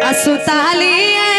असुताली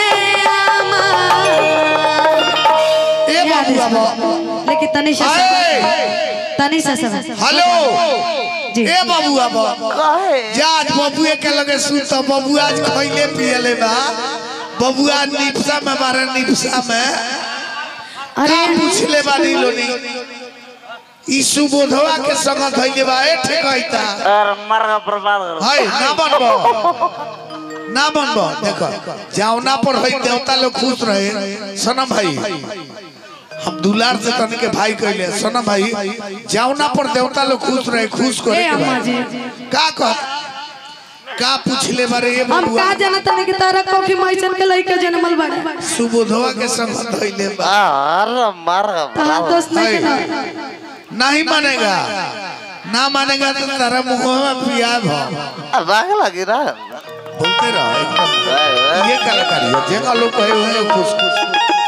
ए बाबू बाबा लेकिन तनी सा ए तनी सा सब हेलो जी ए बाबू बाबा काहे जा आज बबुए के लगे सुत बबू आज खइले पियले बा बबुआ निपसा में मारे निपसा में अरे का पूछले बानी लोनी ई सुबोधवा के संग धइले बा ए ठेकैता और मर का बर्बाद कर हाय ना बनबो ना बनबो देखो जावना पर हई देवता लोग खुश रहे सनम भाई हम दुलार से तन के भाई कहले सनम भाई जावना पर देवता लोग खुश रहे खुश करे ए के अम्मा बा। जी का कह का पूछले बारे ये हम बबुआ का जानत नहीं कि तारा कोफी मैचन के लइका जन्मल बाड़े सुबोधवा के संग धइले बा और मर का तहां बर्बाद दोस्त नहीं हाय। के नहीं मानेगा ना मानेगा तो तारा मुंह में पियाब हो अब बाग लगी ना बोलते रहो एकदम ये कलाकारी है जेका लोग कहे हुए हैं खुश खुश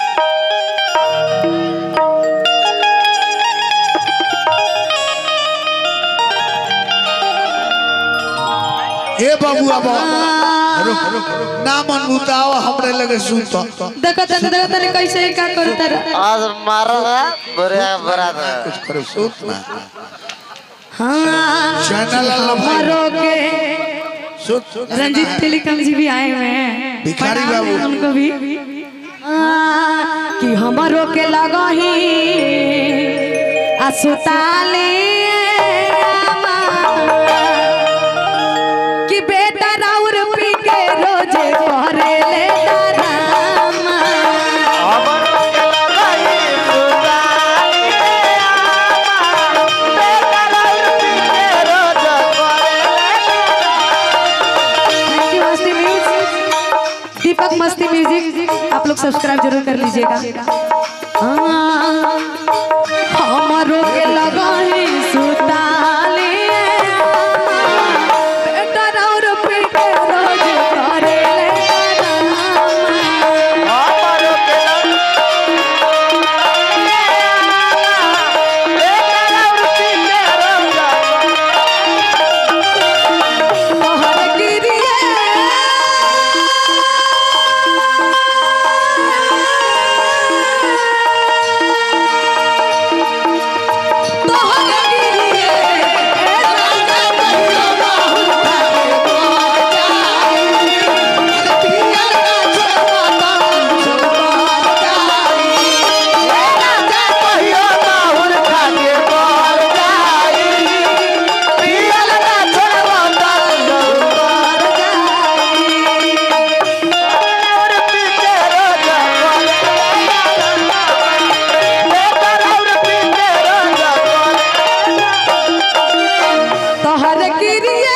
ए बाबू अब रुक रुक ना मन बुताओ हमरे लगे सुत देखो तने देखो तने कैसे ही का करता रहा आज मर का बुरा बरात कुछ करो सुत ना हाँ चैनल अल्लाह भाई हमारो के सुत सुत रंजीत तिलकम जी भी आए हुए हैं भिखारी प्रणाम बाबू। है उनको भी हाँ, कि हमारो के लगही असुताले कि बेटा राउर पी के रोजे करे ले दारामा thank you Masti music Deepak Masti music आप लोग सब्सक्राइब जरूर कर लीजिएगा हाँ, हमारो के लगाही सुताले बेटा राउर पी के रोजे करे ले दारामा तोहर गिरिए तोहर गिरिए तोहर गिरिए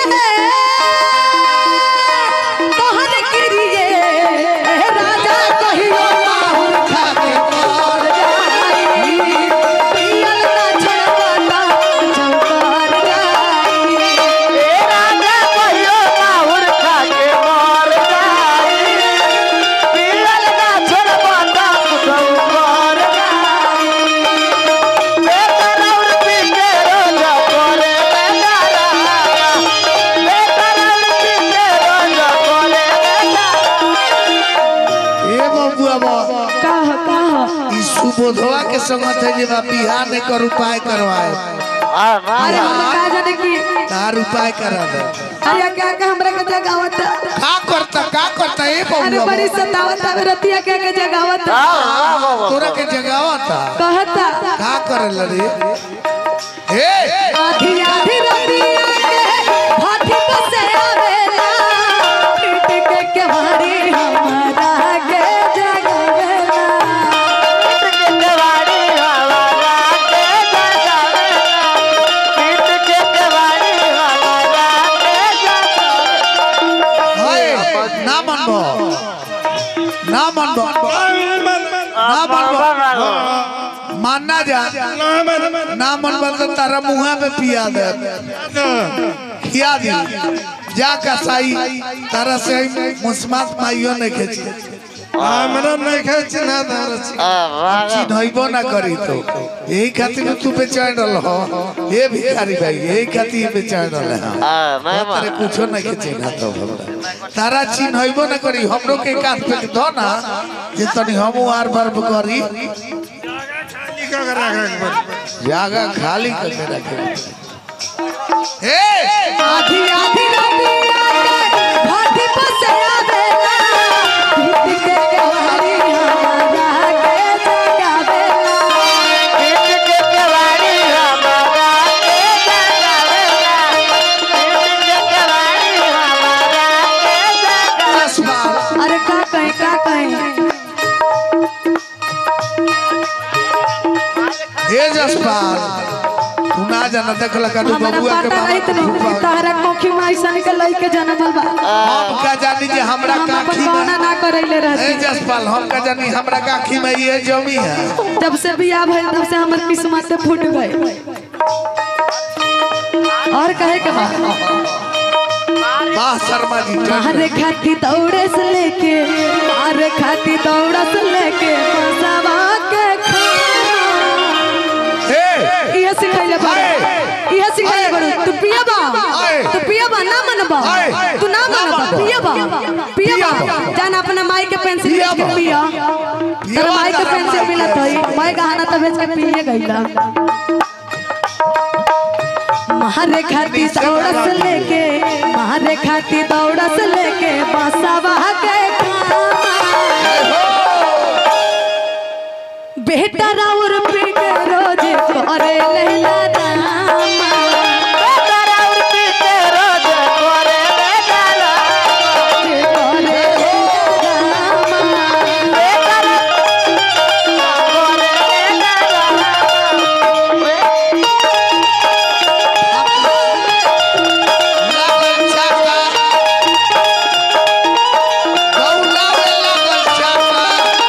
तोहर गिरिए राजा कहियो माहुर खाके मर जाई पियल ना छड़वाता चौकर जाई ए बाबू अब कह कह ई सुबोधवा के संग थे जे बा बिहार ने कर उपाय करवाए अरे हम का जाने की तार उपाय करा दे अरे क्या क्या हमरा के जगावत का करता का करता ए अरे बाबू बड़ी सतावत है रतिया के के जगावत तोरा के जगावता कहता का करल रे ए आधी आधी रतिया के भाठी बसे आवेला पीट के केवाड़ी हमारा के जगावेला हाय ना मनबो ना मनबो ना मनबो मानना जा ना मनबो तो तारा मुंह पे पिया दे खिया दी जा का साई तारा से मुस्मात माइयो ने खेची हमरा नहीं खाए चिन्हा दर आ भागल चिन्हबो ना करी तो यही खातिर तू बेचैन रह हो ये भिखारी भाई यही खातिर बेचैन रह आ नहीं तारे मार कुछो नहीं के चिन्हा तो हमरा। तारा चिन्हबो ना करी हमरो के काट पे धो ना जे तनी हम आर बार करी खाली का कर रखा एक बार जागा खाली करके रखे ए आधी आधी रातिया के भाटी पर से आवेला भीत के केवाड़ी हमारा के जगावेला पीठ के केवाड़ी हमारा के जगावेला पीठ के केवाड़ी हमारा के जगावेला आसमान अरे का कहीं का कहीं ए जसपाल तू ना जाना देखला का तू हमरा बबुआ के पता रही बाबा तनी कि तहरा कोखी में ऐसा निकल लई के जनमल बा हम का जानी जे हमरा हम अपन काखी गौना में ना करैले ए रहती जसपाल हम का जानी हमरा काखी में ये जमी है जब से बियाह भइल तब से हमर किस्मत फूट गए और कहे के बा वाह शर्मा जी मारे खाती दौड़े से लेके मारे खाती दौड़ा से लेके मसावा के खाना ए इहे सिखाइले बा आए। इहे सिखाइले बा तू पिया बा आए। तू पिया बा ना मनबा आए। तू ना मनबा पिया बा पिया बा जान अपना माई के पेंसिल पिया बेच के बा। पिया पिया तेरा बा माई के तारा पेंसिल माई मिलत के हई माई गहना तो बेच के पिए गईला मारे खाती दौड़ा से लेके मारे खाती दौड़ा से लेके बसवा के खाना बेटा राउर पी के रोज करे लैला दामा तारा उठी के रोज करे बेगाला करे लैला दामा बेगाला करे लागल चाका दौड़ावे लागल चाका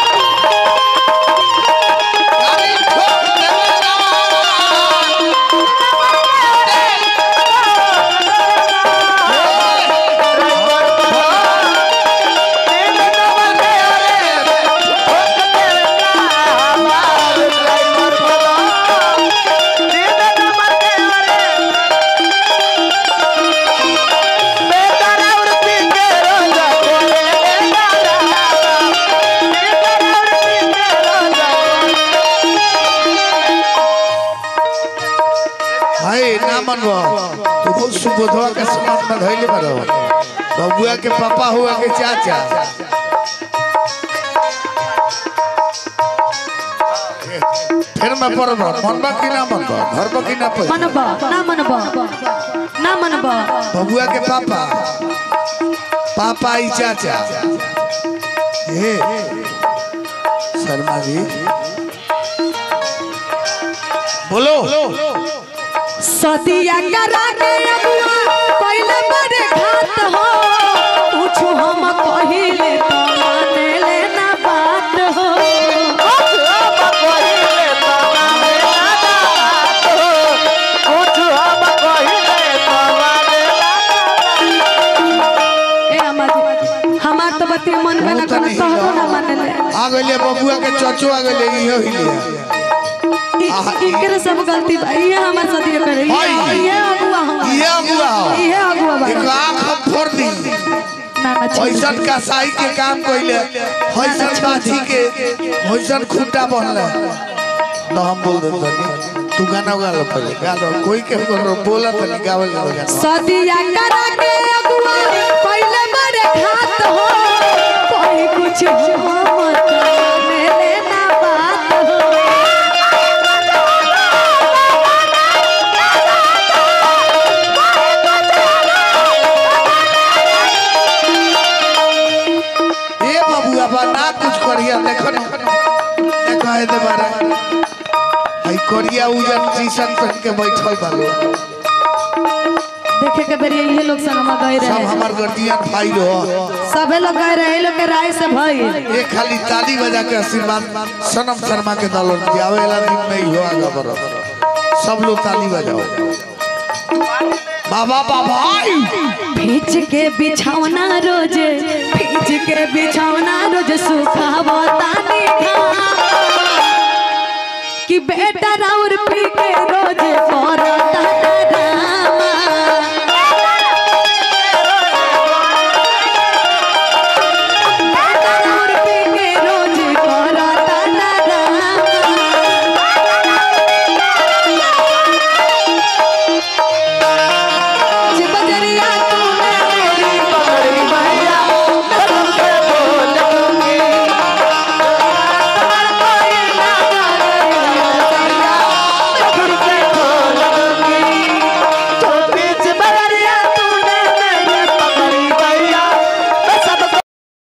गाड़ी ठोक देला भाई ना मनबो तू बहुत सुबोधवा के समाज में धइले बारो बबुआ के पापा हुआ के चाचा फिर मैं पढ़ब मनबा की ना मनबा धरबा की ना पढ़ मनबा ना मनबा ना मनबा बबुआ के पापा पापा ई चाचा ये शर्मा जी बोलो सदिया करा के अबुआ पहले बड़े घात हो पूछू हम पहिले तो माने लेना बात हो ए अम्मा हमार तो बतिया मन में ना बहुत करत नहीं कहबो ना है। माने ले आ गइले बबुआ के चचो आ गइले इहो ही लिया इ- इकरे सब गलती बा ये हमार सदिया करे ये हाय। ये अगुआ हम ये अगुआ हो। ये अगुआ बा एक आंख हम फोड़ दी ना ना छी होइसन का साई के काम कइले होइसन बाजी के होइसन खूंटा बनले तो हम बोल दे तनी तू गाना गा लो पहले गा लो कोई के करो बोला तनी गावल लो गाना सदिया करा के अगुआ पहले बड़े घात हो कोई कुछ हम माने लेना बात हो ए बबुआ बा ना कुछ करिया देखो न देखो है दे बारा हई करिया उजन टी-शर्ट पहन के बैठल बा लोग देखे के बेरी ये लोग संगमा गए सब रहे हमार गर्जियन भाई रहो सबे लोग गए रहे ये लोग के राय से भई ये खाली ताली बजा के आशीर्वाद सनम शर्मा के दलों की आवेला दिन में ही हो आगा बरो सब लोग ताली बजाओ बाबा बाबा भीज के बिछौना रोजे भीज के बिछौना रोज सुखावो तानी खा कि बेटा राउर पी के रोज कर